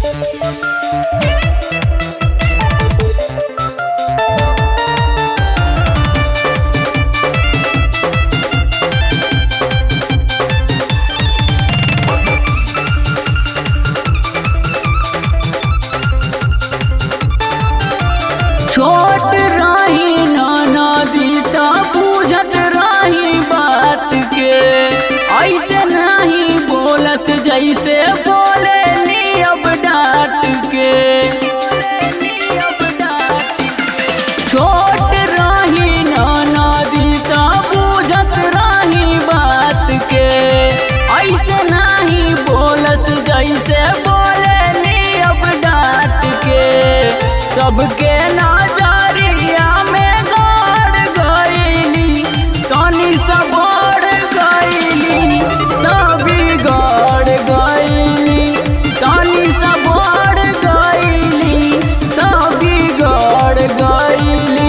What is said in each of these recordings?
छोट रही नदी त बुझत रही बात के ऐसे नहीं बोलस जैसे बोले नी अब डांट के छोट रही नदी त बुझत रही बात के ऐसे नहीं बोलस जैसे बोले नी अब डांट के सबके नजरिया में गड़ गईली तनी सब बढ़ गईली तभी गड़ गईली तनी सब बढ़ गईली तभी गड़ गईली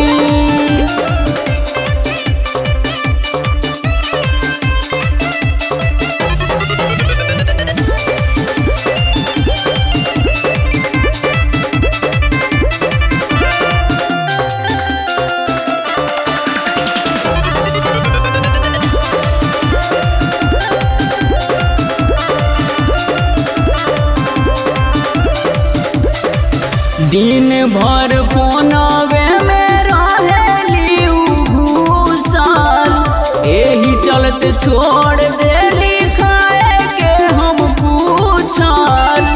दिन भर फोनवे में रहेली उ घूसल एही चलते छोड़ देली खाए के हम पूछल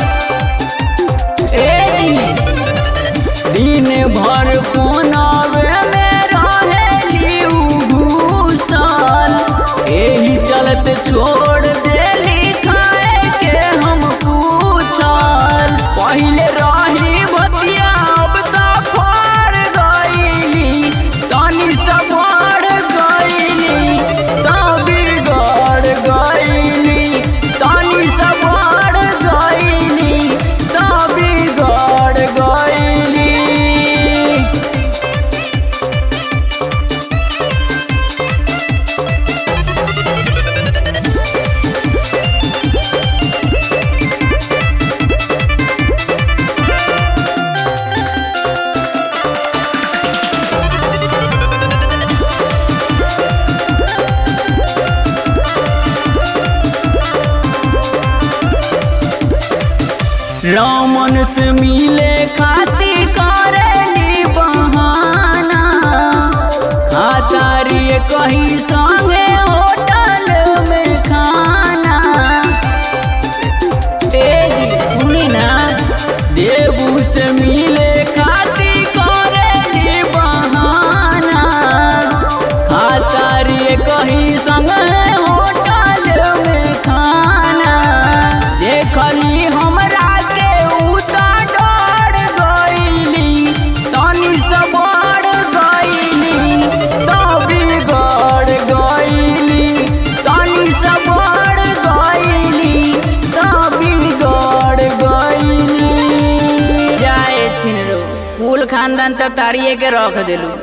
ए दिन भर फोनवे में रहेली उ घूसल एही चलते छोड़ देली खाए के हम पूछल पहिले रही बतिया अब त फर गईली तनी सब बढ़ गईली तभी गड़ गईली तनी सब बढ़ गईली तभी गड़ गईली रामन से मिले खाती करेली बहाना खातारी कहीं संगे होटल में खाना तेजी सुनी ना देवू से मिले खाती करेली बहाना खातारी कहीं संगे होटल में खाना देखली हमरा के उता डर गईली तनी से बढ़ गईली तभी गड़ गईली तनी से बढ़ गईली तभी गड़ गईली जाए छिनरो कुल खानदान त तारिए के रख देलू